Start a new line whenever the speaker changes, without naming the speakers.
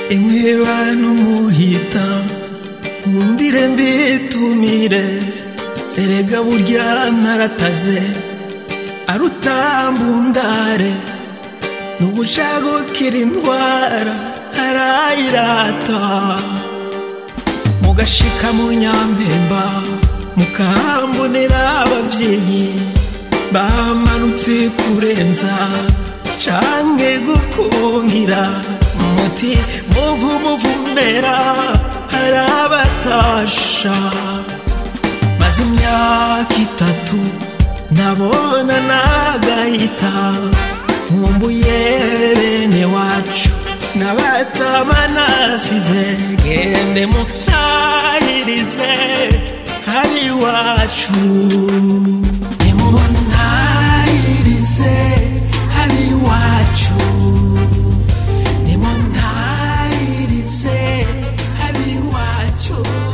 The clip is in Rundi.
emwe bantu muhita nkundire mbitumire erega burya narataze arutambundare n'ubushagukira intwara arayirata mugashika mu nyampemba mukahambonera abavyeyi bamanutse kurenza canke gukungira muti muvu muvumera harabatasha maze imyaka itatu nabona nagahita nkumbuye bene wacu nabatama nasize gende muntahirize hari iwacu nimuntahirize hari iwacu nimuntahirize hari iwacu